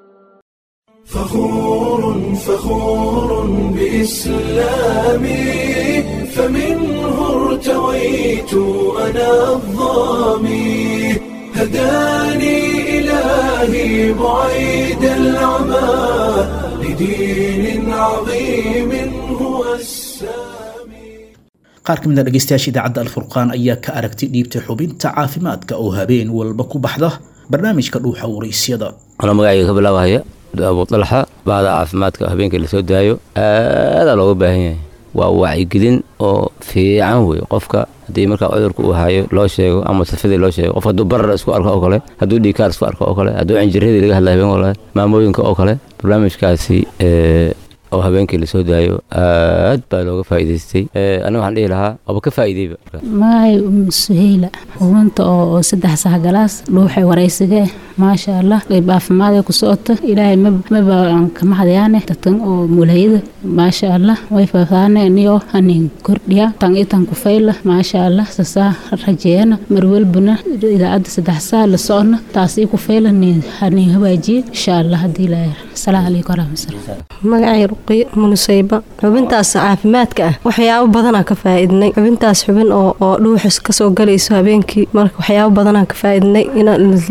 فخور فخور بإسلامي فمنه ارتويت أنا الظامي هداني إلهي بعيد العمى لدين عظيم هو السامي qaar ka mid a dhegaystayaasha idaacadda alfurqaan ayaa ka aragti dhiibtay xubinta caafimaadka oo habeen walba ku baxda barnaamijka dhuuxa waraysyada anoo magacayga ka bilaabahaya abu dalxa bahda caafimaadka habeenkii lasoo daayo aadaa looga baahan yahay waa wacyigelin oo fiican wey qofka haddii markaa cudurka uu hayo loo sheego ama safadii loo sheego qof hadduu barar isku arko oo kale hadduu dhiikaar isku arko oo kale hadduu cinjiradii laga hadla habeen walaal maamooyinka oo kale barnaamijkaasi oo habeenkii lasoo daayo aad baa looga faa'iidaystay aniga waxaan dhihi lahaa waaba ka faa'iideyba magacay um suheyla hubanta oo oo saddex sax galaas dhuuxay waraysigee maasha allah qayb caafimaadee ku socota ilaahay maba aan kama hadayaane dadkan oo mulhayada maasha allah way faafaane niyo hanin kordhiya tan itan ku fayla maasha allah sasaa rajeeyana marwalbuna idaacadda saddex saa la socona taasii ku fayla hanin hawaajiye insha allah haddii ilaahay asalaamu calaykum waraxmatullahi magacay ruqiyo munusayba xubintaas caafimaadka ah waxyaabo badanaa ka faa'iidnay xubintaas xubin oo oo dhuuxis kasoo galayso habeenkii marka waxyaabo badanaa ka faa'iidnay in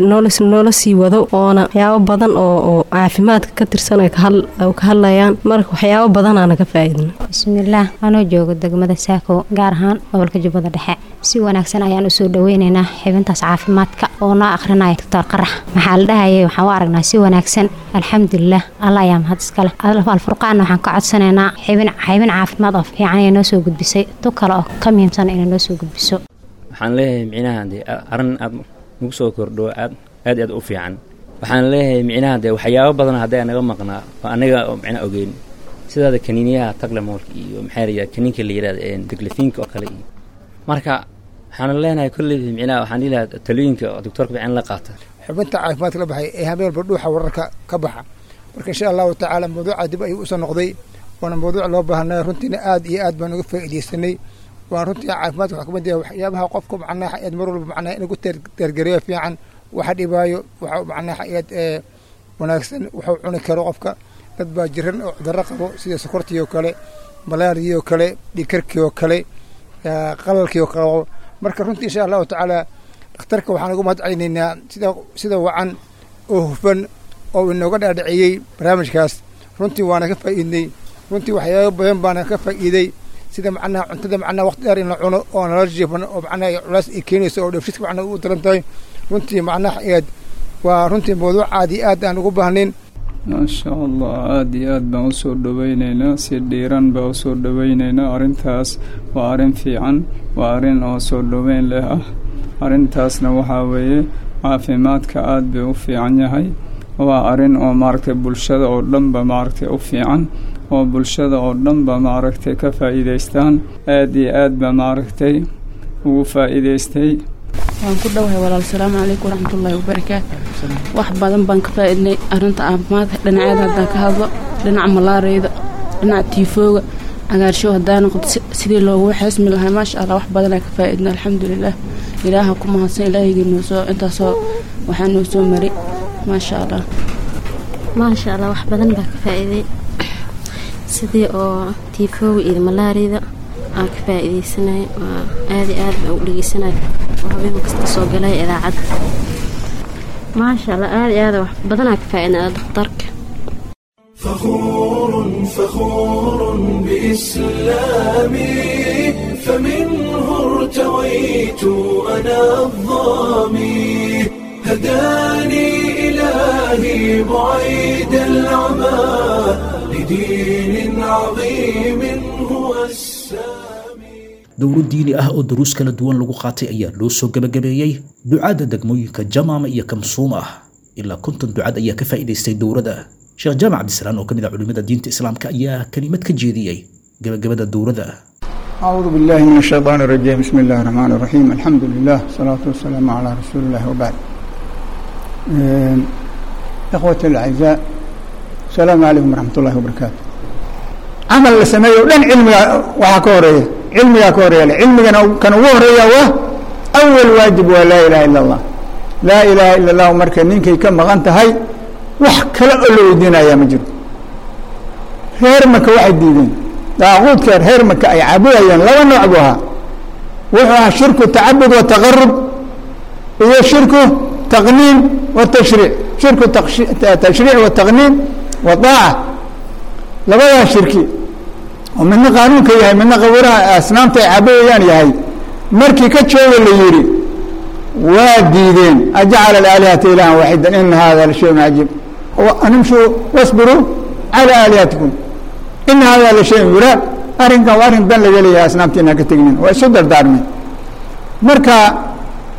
noola sii wado oona waxyaabo badan oo oo caafimaadka ka tirsan ay ka hadlayaan marka waxyaabo badanaana ka faa'iidnay bismillaah anoo joogo degmada saako gaar ahaan gobolka jubbada dhexe si wanaagsan ayaan usoo dhaweynaynaa xibintaas caafimaadka oo noo akhrinaya doctor qarax maxaa la dhahayay waxaan u aragnaa si wanaagsan alxamdulilah alla ayaa mahad iskale alfurqaanna waxaan ka codsanaynaa xibin xibin caafimaad oo fiican ee noo soo gudbisay tu kale oo ka muhiimsan inay noo soo gudbiso waxaan leeyahay micnaha dee arrin aad nagu soo kordho aad aad aad u fiican waxaan leeyahay micnaha dee waxyaabo badan hadday naga maqnaa oo anaga oo micnaha ogeyn sidaada kaniiniyaha taglamoolka iyo maxaa la yidhahda kaniinka la yidhahda deglafiinka oo kale iyo marka waxaan leenahay kolley micnaha waxaan dhihi lahaa talooyinka oo doctorka fiican la qaata xubinta caafimaadka la baxay ee habeenba dhuuxa wararka ka baxa marka insha allahu tacaala mawduuca dib ayuu usoo noqday waana mawduuc loo baahnay runtiina aad iyo aad baan uga faa'iidaysanay waan runtii caafimaadka waxaa kamid yahay waxyaabaha qofka macnaha aad mar walba macnaha in ugu teergareeyo fiican waxa dhibaayo waxa macnaha aad wanaagsan wuxuu cuni karo qofka dad baa jiran oo cudurro qabo sida sokortii oo kale malaariyii oo kale dhikarkii oo kale qalalkii oo kale marka runtii insha allahu tacaala dhakhtarka waxaan ugu mahad celinaynaa sida sida wacan oo hufan oo inooga dhaadhiciyey barnaamijkaas runtii waana ka faa'iidnay runtii waxyaabo badan baana ka faa'iiday sida macnaha cuntada macnaha waqti dheer in la cuno oo nala jiifan oo macnaha culays ay keenayso oo dheefshiidka macnaha u daran tahay runtii macnaha eed waa runtii mawduuc aad iyo aad aan ugu baahnayn maasha allah aada iyo aad baan usoo dhaweyneynaa si dhiiran baan usoo dhaweyneynaa arrintaas waa arrin fiican waa arrin oo soo dhaweyn leh ah arrintaasna waxaa weeye caafimaadka aad bay u fiican yahay waa arrin oo maaragtay bulshada oo dhanba maaragtay u fiican oo bulshada oo dhanba maaragtay ka faa'iidaystaan aad iyo aad ba maaragtay ugu faa'iidaystay waan ku dhowahay walaal salaamu calaykum waraxmatullaahi wabarakaatu wax badan baan ka faa'iidnay arrinta caafimaadka dhinaceeda haddaan ka hadlo dhinaca malaariyada dhinaca tiifooga cagaarshow haddaan noqdo sidii loogu xeesmi lahaa maasha allah wax badanaa ka faa'iidnay alxamdulilah ilaaha ku mahadsan ilaahigii noo soo intaasoo waxaa noo soo maray maasha allah maasha allah wax badan baa ka faa'iiday sidii oo tiifooga iyo malaariyada aan ka faa'iidaysanay waa aada iyo aad baan u dhegeysanay oo habeen kasta soo galay idaacadda maasha allah aada iyo aad wax badanaa ka faa'iidnay dhakhtarka فخور فخور بإسلامي فمنه ارتويت أنا الظامي هداني إلهي بعيد العمى لدين عظيم هو السامي dowro diini ah oo daruus kala duwan lagu qaatay ayaa loo soo gebagabeeyey ducaadda degmooyinka jamaama iyo kamsuum ah ilaa konton ducad ayaa ka faa'iidaystay dowrada sheekh jaamac cabdisalaan oo ka mid ah culimada diinta islaamka ayaa kelimad ka jeediyey gebagabada dowrada أعوذ بالله من الشيطان الرجيم بسم الله الرحمن الرحيم الحمد لله والصلاة والسلام على رسول الله وبعد إخوتي الأعزاء السلام عليكم ورحمة الله وبركاته عمل لسميه لن علمي وحكوريه علمي كوريه علمي كان وهريه وه أول واجب ولا إله إلا الله لا إله إلا الله مركا نينكي كم غنت هاي wax kale oo la weydiinayaa ma jiro reer maka waxay diideen daaquudka reer maka ay caabudayeen laba nooc buu ahaa wuxuu ahaa shirku tacabud wa taqarub iyo shirku taqniin wa tashriic shirku tashriic wa taqniin wa daaca labadaa shirki oo midna qaanuunka yahay midna qabuuraha asnaamta ay caabudayaan yahay markii ka jooga la yidhi waa diideen ajacala alaalihata ilahan waaxida ina hada la shayun cajiib animshuu wasbiruu calى aalihatikum ina hada la shayun yuraad arrinkan waa arrin dan laga leeyahay asnaamtiina ka tegnin waa isu dardaarmeen marka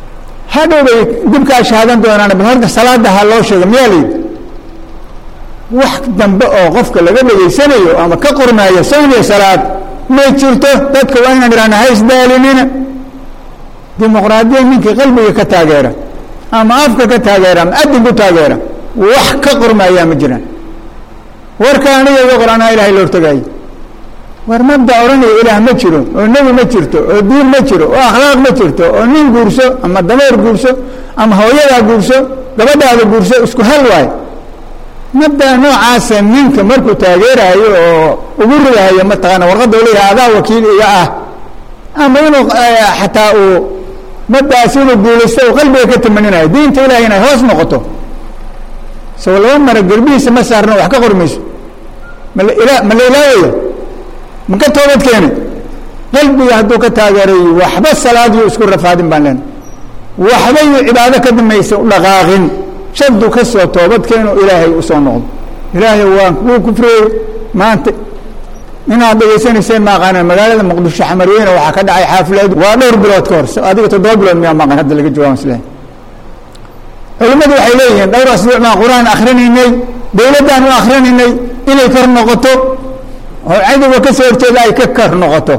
hadhow bay dibkaa shahaadan doonaan bal horta salaada ha loo sheego miyaa layidhi wax dambe oo qofka laga dhegaysanayo ama ka qormaayo soon iyo salaad ma jirto dadka waa inaan idhahna ha isdaalinina dimuqraadiya ninkii qalbiga ka taageera ama afka ka taageera ama adin ku taageera wax ka qormaayaa ma jiraan warka aniga iga qoranaa ilahay la hortagaayo war mabda odhanaya ilaah ma jiro oo nebi ma jirto oo diin ma jiro oo akhlaaq ma jirto oo nin guurso ama dameer guurso ama hooyadaa guurso gabadhaada guurso isku hal waayo mabdaa noocaasa ninka markuu taageerayo oo ugu ridahayo mataqaana warqadda u leeyahay adaa wakiil iga ah ama inuu xataa uu mabdaas inuu guulaysto uu qalbiga ka tamaninayo diinta ilahay inay hoos noqoto soo laba mara gerbihiisa ma saarno wax ka qormayso mala ila ma la ilaawaya ma ka toobad keena qalbiga hadduu ka taageerayo waxba salaadiyo isku rafaadin baan leena waxba yu cibaado ka damaysa u dhaqaaqin shadu ka soo toobad keeno ilaahay usoo noqdo ilaahay waan kuu kufriyey maanta inaad dhegaysanayseen maaqaana magaalada muqdisho xamarweyne waxaa ka dhacay xaafileed waa dhowr bilood ka hor adiga toddoba bilood miyaa maqan hadda laga jawaab isle culimmadu waxay leeyihiin dhowr asbuuc baan qur-aan akrinaynay dowladdaan u akrinaynay inay kor noqoto oo cadowga ka soo horjeeda ay ka kor noqoto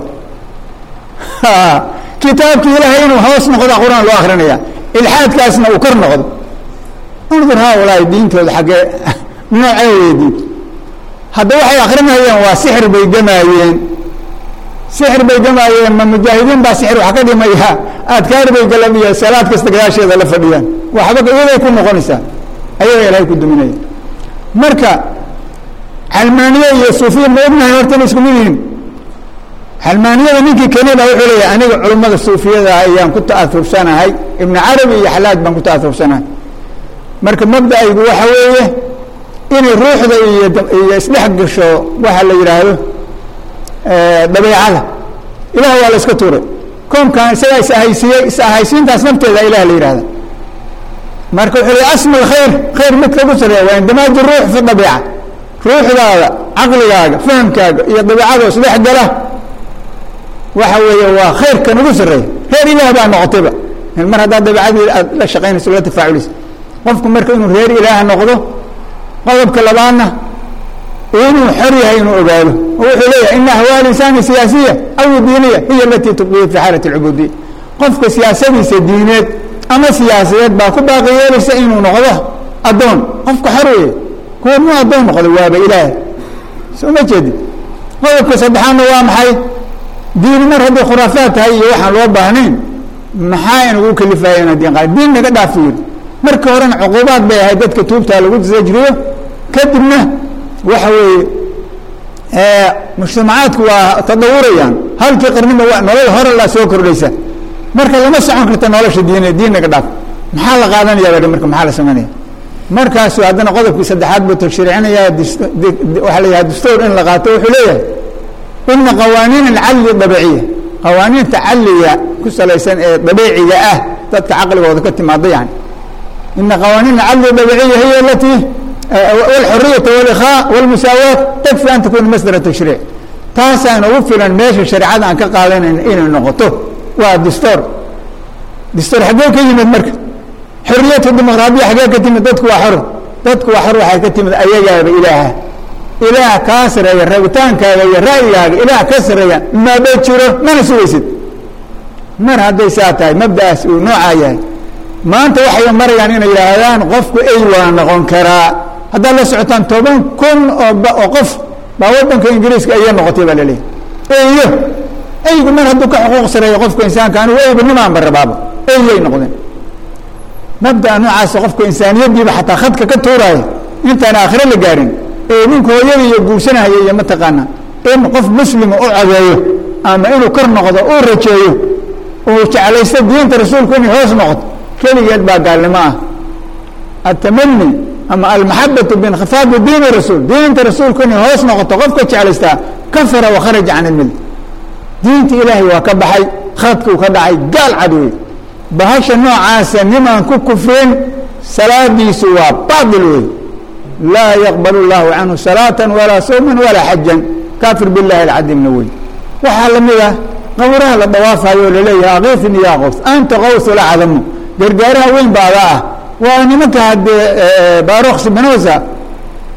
kitaabkii ilaahay inuu hoos noqda qur-aan loo akrinaya ilxaadkaasna uu kor noqdo undur haaulaahi diintooda xaggee noocee weye diinta hadda waxay akrinayeen waa sixir bay gamaayeen sixir bay gamaayeen ma mujaahidiin baa sixir wax ka dhimaya adkaar bay galan iyo salaad kasta gadaasheeda la fadhiyaan waxba iyaday ku noqonaysaa ayaga ilahay ku duminaya marka calmaaniye iyo suufiya ma ognahay horta ina isku mid yihiin xalmaaniyada ninkii kenada wuxuu leeyahay aniga culummada suufiyada ayaan ku ta'aursanahay ibnu carabi iyo xalaaj baan ku ta'aursanahay marka mabda'aygu waxa weeye inay ruuxda iyo iyo isdhex gasho waxa la yidhaahdo dabeecada ilaah waa la iska tuuray koomkan isagaa is ahaysiiyey is ahaysiintaas nafteeda ilah la yihahda marka wuxuu leey asma alkhayr khayr midka ugu sareeya waa indamaaju ruux fi dabiica ruuxdaada caqligaaga fahamkaaga iyo dabiicada isdhex gala waxa weeye waa khayrkan ugu sareeya reer ilaah baa noqotayba mar haddaad dabiicadii aad la shaqaynayso la tafaaculaysa qofku marka inuu reer ilaah noqdo qodobka labaadna inuu xor yahay inuu ogaado oo wuxuu leeyahay ina ahwaal insaani siyaasiya aw diiniya hiya alatii tubqiyi fi xaalati alcubuudiya qofka siyaasadiisa diineed ama siyaasadeed baa ku baaqi yeelaysa inuu noqdo addoon qofka xor weeye kuwa muu addoon noqdo waaba ilaah soo ma jeedid qodobka saddexaadna waa maxay diin mar hadday khuraafaad tahay iyo waxaan loo baahnayn maxaa inagu kalifaya inaan diin qaad diin naga dhaafi yiri marka horena cuquubaad bay ahayd dadka tuubtaa lagu sajriyo kadibna waxa weeye mujtamacaadku waa tadawurayaan halkii qarniba wa nolol hore la soo kordhaysa marka lama socon karta nolosha diin diin naga dhaaf maxaa la qaadanaya ba marka maxaa la samaynaya markaasu haddana qodobkii saddexaad buu tashriicinaya waxaa la yidhaha dastuur in la qaato wuxuu leeyahay ina qawaaniin alcalli dabiciya qawaaniinta calliga ku salaysan ee dabiiciga ah dadka caqligooda ka timaada yani ina qawaaniin alcalli dabiciya hiya alatii walxuriyata walikhaa walmusaawaat takfi an takuna masdara tashriic taasaan ugu filan meesha shareecada aan ka qaadanayn inay noqoto waa dastuur dastuur xaggee ka yimid marka xoriyatu dimuqraadiya xaggee ka timid dadku waa xor dadku waa xor waxay ka timid ayagaaba ilaaha ilaah kaa sareeya rabitaankaaga iyo ra'yigaaga ilaah ka sareeya maba jiro mana sugaysid mar hadday saa tahay mabda'aas uu noocaa yahay maanta waxay marayaan inay yidhaahdaan qofku ey waa noqon karaa haddaad la socotaan toban kun oo oo qof baa waddanka ingiriiska aya noqotay baa laleeyahy eyo eygu mar hadduu ka xuquuq sareeyo qofka insaanka anigu eyba nimaanba rabaaba eyay noqdeen mabda'a noocaasa qofka insaaniyaddiiba xataa khadka ka tuuraayo intaan aakhiro la gaarin ee ninka hooyada iyo guursanahaya iyo mataqaana in qof muslima u codeeyo ama inuu kor noqdo uu rajeeyo uu jeclaysto diinta rasuulku inay hoos noqoto keligeed baa gaalnimo ah atamani ama almaxabatu biinkhifaabi diini rasuul diinta rasuulku inay hoos noqoto qofka jeclaystaa kafara wakharaja can ilmilla diinta ilaahay waa ka baxay khadkuu ka dhacay gaal cad wey bahasha noocaasa nimaan ku kufrin salaadiisu waa baatil wey laa yaqbal اllahu canhu salaata walaa sawma walaa xajan kaafir biاllahi alcadimna wey waxaa lamid ah qawraha la dhawaafayo laleeyahay akiifni ya qows anta qaws lacdamu gargaaraha weyn baada ah waa nimanka haddee barok spinosa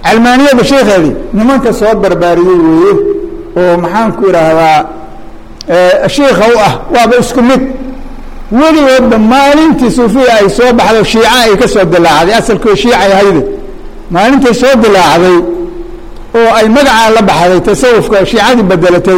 calmaaniyada sheekheedii nimanka soo barbaariyey weeye oo maxaan ku idhaahdaa shiikha u ah waaba isku mid weligoodba maalintii suufiya ay soo baxdo shiica ay ka soo dilaacday asalkoo shiicay ahayde maalintay soo dilaacday oo ay magacaa la baxday tasawufka shiicadii bedelatay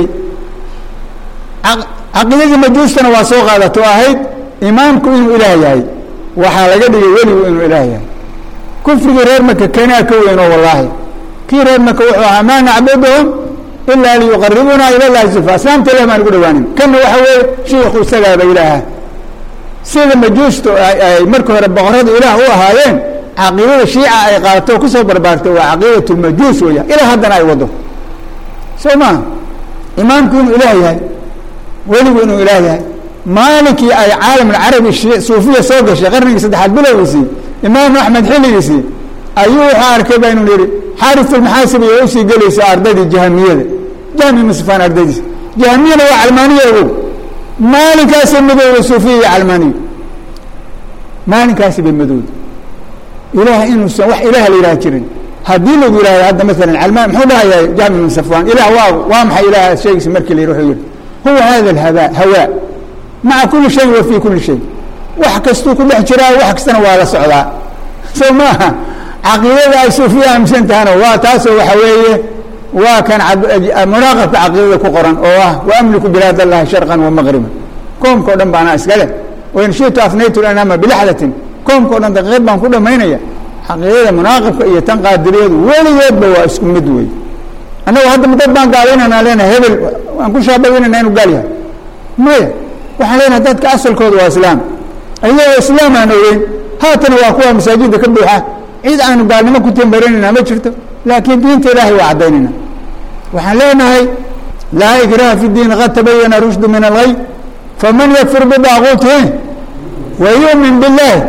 caqiidadii majuustana waa soo qaadato ahayd imaamku inuu ilaah yahay waxaa laga dhigay weligu inuu ilaah yahay kufrigii reer maka kanaa ka weyn oo wallaahi kii reer maka wuxuu ahaa maa nacbuduhum ilaa liyuqaribunaa ila llahi zulfa aslaamta ilah baan ugu dhawaanin kanna waxa weeye shiikhu isagaaba ilaaha sida majuustu ay marka hore boqorada ilaah u ahaayeen caqiidada shiica ay qaadato o kusoo barbaartay waa caqiidat lmajuus weya ilaa haddana ay wado soo maha imaamku inuu ilaah yahay weligu inuu ilaah yahay maalinkii ay caalam alcarabi suufiya soo gashay qarnigii saddexaad bilowgiisii imaam axmed xilligiisii ayuu wuxuu arkay ba inuu yihi xaarisulmaxaasib iyo usii gelaysa ardaydii jahamiyada jahmi masfaan ardaydiisa jahamiyana waa calmaaniya ogow maalinkaasay madowda suufiya iyo calmaaniya maalinkaasi bay madowda ilaah inuusan wax ilaah la yidhaha jirin haddii lagu yihahdo hadda maalan calmaan muxuu dhahayaa jahmi min safwan ilah waa waa maxay ilaah sheegaysa markii la yidhi wuxuu yihi huwa hada alhaba hawaa maca kuli shayin wa fii kuli shay wax kastuu ku dhex jiraa wax kastana waa la socdaa soo maaha caqiidada ay suufiya aaminsan tahana waa taasoo waxa weeye waa kan munaaqabka caqiidada ku qoran oo ah waamliku bilaad allahi sharqan wa maqriban koomka o dhan baanaa iskale wain shitu afnaytu lanaama bilaxdatin koomka o dhan daqiiqad baan ku dhamaynaya caqiidada munaaqibka iyo tan qaadiriyadu weligeedba waa isku mid wey annagu hadda dad baan gaalaynana leenahay hebel waan ku shaabaynayna inu gaal yahay maya waxaan leenahay dadka asalkooda waa islaam ayagoo islaam aan ogeyn haatana waa kuwa masaajidda ka buuxa cid aanu gaalnimo ku timbarinayna ma jirto laakiin diinta ilaahay waa caddaynayna waxaan leenahay laa ikraha fi diin qad tabayana rushdu min algay faman yakfur bidaaquutihi wa yu'min billahi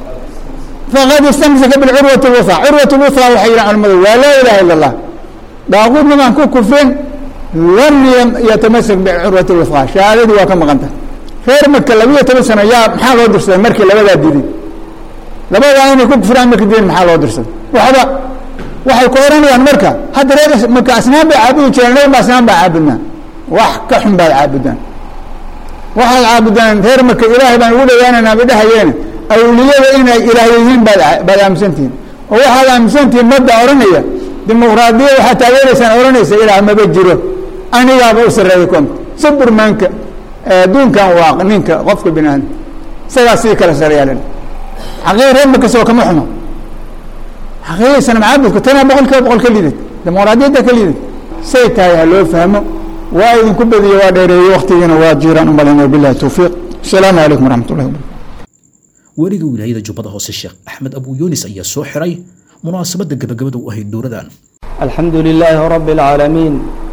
faqad istamsaka bilcurwati lwuha curwat lwuha waxay yihahan culamadu waa laa ilaha ila allah daaquudna baan ku kufrin lam yatamasak bicurwati lwuha shahaadadii waa ka maqanta reer maka labiyo toban sano yaa maxaa loo dirsaday markii labadaa diiday labadaa inay ku kufraan marka diin maxaa loo dirsaday waxba waxay ku oranayaan marka hadda reer marka asnaam bay caabudi jireen nabi ba asnaam baa caabudnaa wax ka xun baad caabudaan waxaad caabudaan reer marka ilaahay baan ugu dhawaanaynaa bay dhahayeene awliyada inay ilaah yihiin baad baad aaminsantihiin oo waxaad aaminsantihiin madda oranaya dimuqraadiya waxaad taageeraysaan oranaysa ilaah maba jiro anigaaba u sarreeya koonka suburmaanka adduunkan waa ninka qofka bini aadam isagaa sii kala sareeyaalan xaqiiqa reer maka soo kama xumo xaqiiqada sana macaabudka tanaa boqol kiiba boqol ka liidad dimuqraadiyadda ka liidad say tahay ha loo fahmo waa idinku badiyo waa dheereeyey waktigiina waa jiiraan umalayna wabillahi towfiiq asalaamu calaykum waraxmat ullahi wabarakatu weliga wilaayada jubbada hoose sheekh axmed abu yunis ayaa soo xiray munaasabadda gabagabada u ahayd dowradan الحمد لله رب العالمين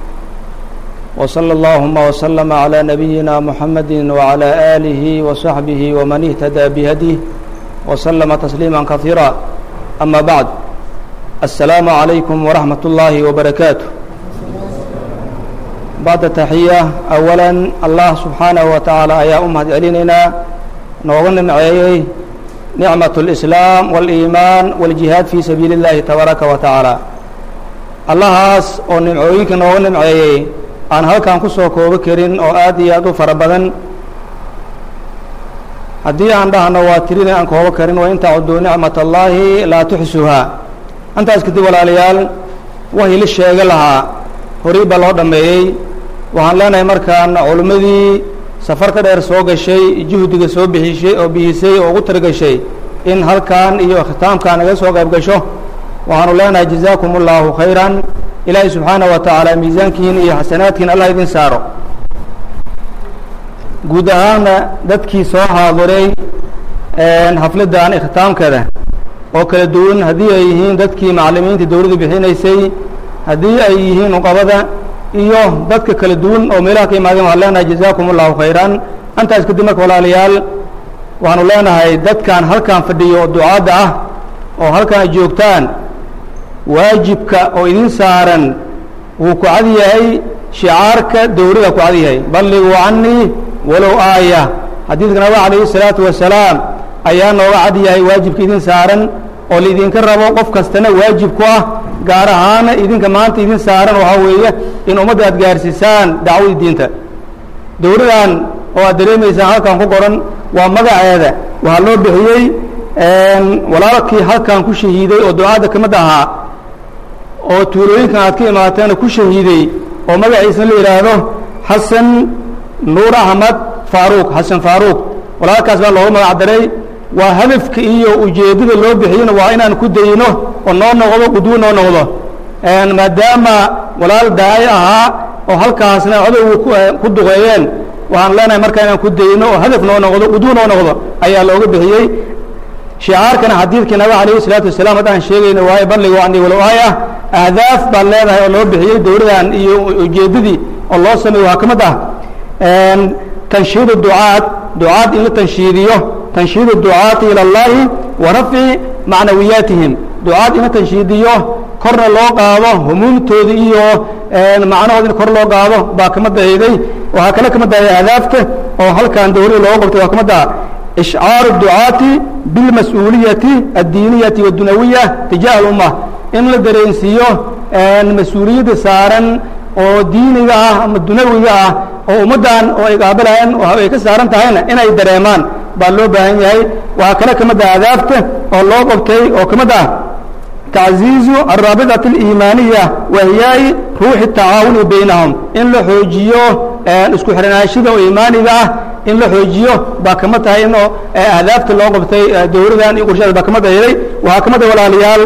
وصلى اللهم وسلم على نبينا محمد وعلى آله وصحبه ومن اهتدى بهديه وسلم تسليما كثيرا أما بعد السلام عليكم ورحمة الله وبركاته بعد التحية أولا الله سبحانه وتعالى يا أمة علينا نوغن معي نعمة الإسلام والإيمان والجهاد في سبيل الله تبارك وتعالى allahaas oo nimcooyinka nooga nimceeyey aan halkan ku soo koobo karin oo aad iyo aad u fara badan haddii aan dhahno waa tirin aan koobo karin wa in tacuduu nicmat allaahi laa tuxsuhaa intaas kadib walaalayaal wahii la sheega lahaa horay baa loo dhammeeyey waxaan leenahay markaan culimmadii safarka dheer soo gashay juhdiga soo bixishay oo bixisay oo ugu targashay in halkan iyo khitaamkan naga soo qayb gasho waxaanu leenahay jazaakum اllaahu khayran ilaahay subxaanaه wa tacaala miisaankiin iyo xasanaadkiin allah idin saaro guud ahaanna dadkii soo xaadiray xafladdan ikhtaamkeeda oo kala duwan haddii ay yihiin dadkii macalimiinta dowladda bixinaysay haddii ay yihiin uqabada iyo dadka kala duwan oo meelaha ka imaadeen waxaan leenahay jazaakum اllahu khayran intaas kadib marka walaalayaal waxaanu leenahay dadkan halkan fadhiyo oo ducaadda ah oo halkan ay joogtaan waajibka oo idin saaran wuu ku cad yahay shicaarka dowlada ku cad yahay balliguu canii walow aaya xadiidka nabiga calayhi الsalaatu wasalaam ayaa nooga cad yahay waajibka idin saaran oo laidinka rabo qof kastana waajib ku ah gaar ahaana idinka maanta idin saaran waxaa weeye in ummadda aad gaarsiisaan dacwadii diinta dowladan oo aad dareemaysaan halkan ku qoran waa magaceeda waxaa loo bixiyey walaalkii halkan ku shahiiday oo ducaadda ka mid ahaa oo tuulooyinkan aad ka imaateena ku shahiiday oo magaciisana la yidhaahdo xasan nuur axmed faaruuq xasan faaruuq walaalkaas baa loogu magac daray waa hadafka iyo ujeeddada loo bixiyena waa inaan ku dayno oo noo noqdo qudwo noo noqdo maadaama walaal daaci ahaa oo halkaasna codowga ku duqeeyeen waxaan leenahay markaa inaan ku dayno oo hadaf noo noqdo qudwo noo noqdo ayaa looga bixiyey shicaarkana xadiidkii nabiga calayhi salaatu wasalaam haddaan sheegayna waaye balligu anii walow aaya ahdaaf baad leedahay oo loo bixiyey dowladan iyo ujeeddadii oo loo sameeyo waxaa ka mid ah tanshiidu ducaad ducaad in la tanshiidiyo tanshiidu ducaati ila allahi wa rafci macnawiyaatihim ducaad in la tanshiidiyo korna loo qaado humuumtooda iyo macnahooda in kor loo qaado baa kama dahayday waxaa kale kama dahay ahdaafta oo halkan dowladda looga qabtay waa kama daha ishcaaru ducaati bilmas-uuliyati addiiniyati wadunawiya tijaah alumma in la dareensiiyo mas-uuliyadda saaran oo diiniga ah ama dunawiga ah oo ummaddan oo ay qaabilayaan ay ka saaran tahayna inay dareemaan baa loo baahan yahay waxaa kale ka mid ah adaafta oo loo qabtay oo ka mid ah tacziizu alraabitati aliimaaniya wa hiyaai ruuxi tacaawuni baynahum in la xoojiyo isku xiranaashada oo iimaaniga ah in la xoojiyo baa kama tahay in ahdaafta loo qabtay dowladan iyo qorshadas baa kama dahiday waxaa ka mid ah walaalayaal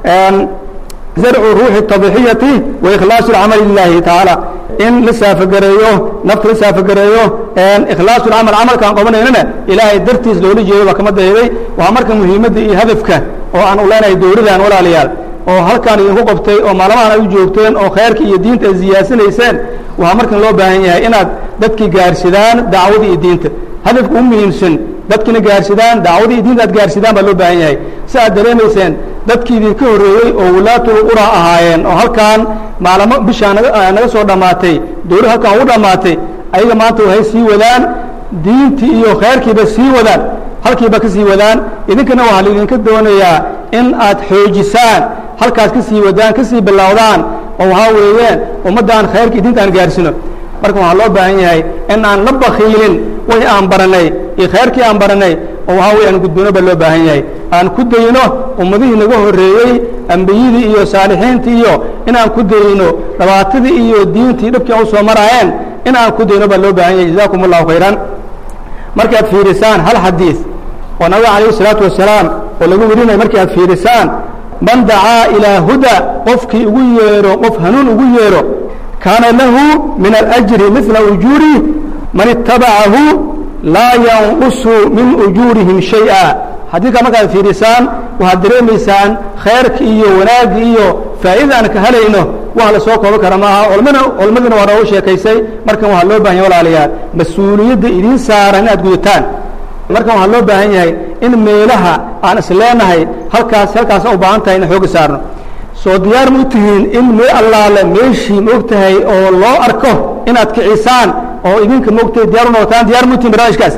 zarcu ruuxi tadxiyati wa ikhlaasu lcamali lilahi tacaala in la saafagareeyo nafta la saafagareeyo ikhlaasu lcamal camalkaan qabanaynana ilaahay dartiis loola jeedo baa kama dahiday waxaa marka muhiimadda iyo hadafka oo aan u leenahay dowladan walaalayaal oo halkaan idinku qabtay oo maalmahan ay u joogteen oo khayrka iyo diinta ay ziyaasanayseen waxaa markan loo baahan yahay inaad dadkii gaarsidaan dacwada iyo diinta hadafka u muhiimsan dadkiina gaarsidaan dacwada iyo diinta aad gaarsidaan baa loo baahan yahay si aad dareemayseen dadkii idinka horreeyey oo walaatul qura ahaayeen oo halkaan maalamo bishaa naga naga soo dhammaatay dowlad halkaan ugu dhammaatay ayaga maanta waxay sii wadaan diintii iyo khayrkiiba sii wadaan halkiiba ka sii wadaan idinkana waxaa laidinka doonayaa in aad xoojisaan halkaas ka sii wadaan ka sii bilowdaan oo waxaa weeyeen ummaddan khayrka diinta aan gaarsino marka waxaa loo baahan yahay in aan la bakiilin way aan baranay iyo khayrkii aan baranay oo waxaa weye aan gudbino baa loo baahan yahay aan ku dayno ummadihii naga horreeyey ambiyadii iyo saalixiintii iyo inaan ku dayno dhabaatadii iyo diintii dhabkii aan u soo maraayeen in aan ku dayno baa loo baahan yahay jazakum allahu khayran markaad fiirisaan hal xadiis oo nabiga calayhi salaatu wasalaam oo lagu werinayo markii aad fiirisaan man dacaa ilaa huda qofkii ugu yeedho qof hanuun ugu yeedho kaana lahu min alajri midla ujuuri man itabacahu laa yanqusu min ujuurihim shay-a xadiidkaa markaad fiirisaan waxaad dareemaysaan khayrka iyo wanaagga iyo faa'iida aan ka helayno wax la soo koobi kara maaha culmana culmadiina waa noogu sheekaysay markan waxaa loo bahan yahay walaalayaal mas-uuliyadda idiin saaran inaad gudataan markan waxaa loo baahan yahay in meelaha aan is leenahay halkaas halkaas u baahan tahay in xooga saarno soo diyaar ma u tihiin in mee allaale meeshii ma og tahay oo loo arko inaad kicisaan oo idinka ma ogtahay diyar u noqotaan diyar ma u tihin barnaamijkaas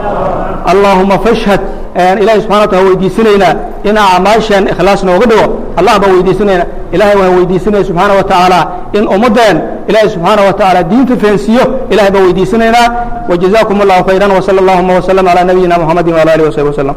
allaahuma fashhad ilahay subxana wa taala weydiisanaynaa in acmaashan ikhlaas nooga dhigo allah baan weydiisanayna ilahay waan weydiisanaya subxaana wa tacaala in ummaddeen ilahay subxaana wa tacaala diinta fahansiiyo ilahay baan weydiisanaynaa wajazakum allahu khayran wsala allahuma wslam calaa nabiyina muxamadi wala alihi wasaxbi wasalam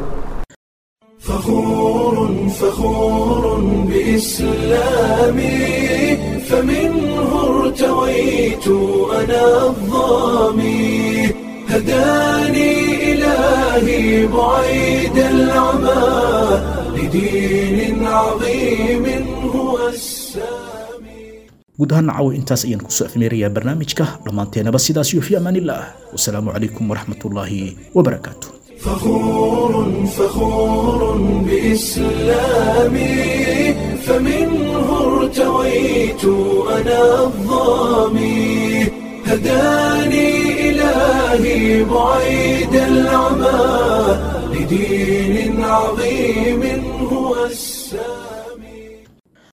فخور بإسلامي فمنه ارتويت أنا الظامي هداني إلهي بعيد العمى لدين عظيم هو guud ahaan nacaw intaas ayaan kusoo afmeerayaa barnaamijka dhammaanteenaba sidaas iyo fi amaanillaah wasalaamu calaykum waraxmatullaahi wabarakaatu فخور فخور بإسلامي فمنه ارتويت أنا الظامي هداني إلهي بعيد العمى لدين عظيم هو السلام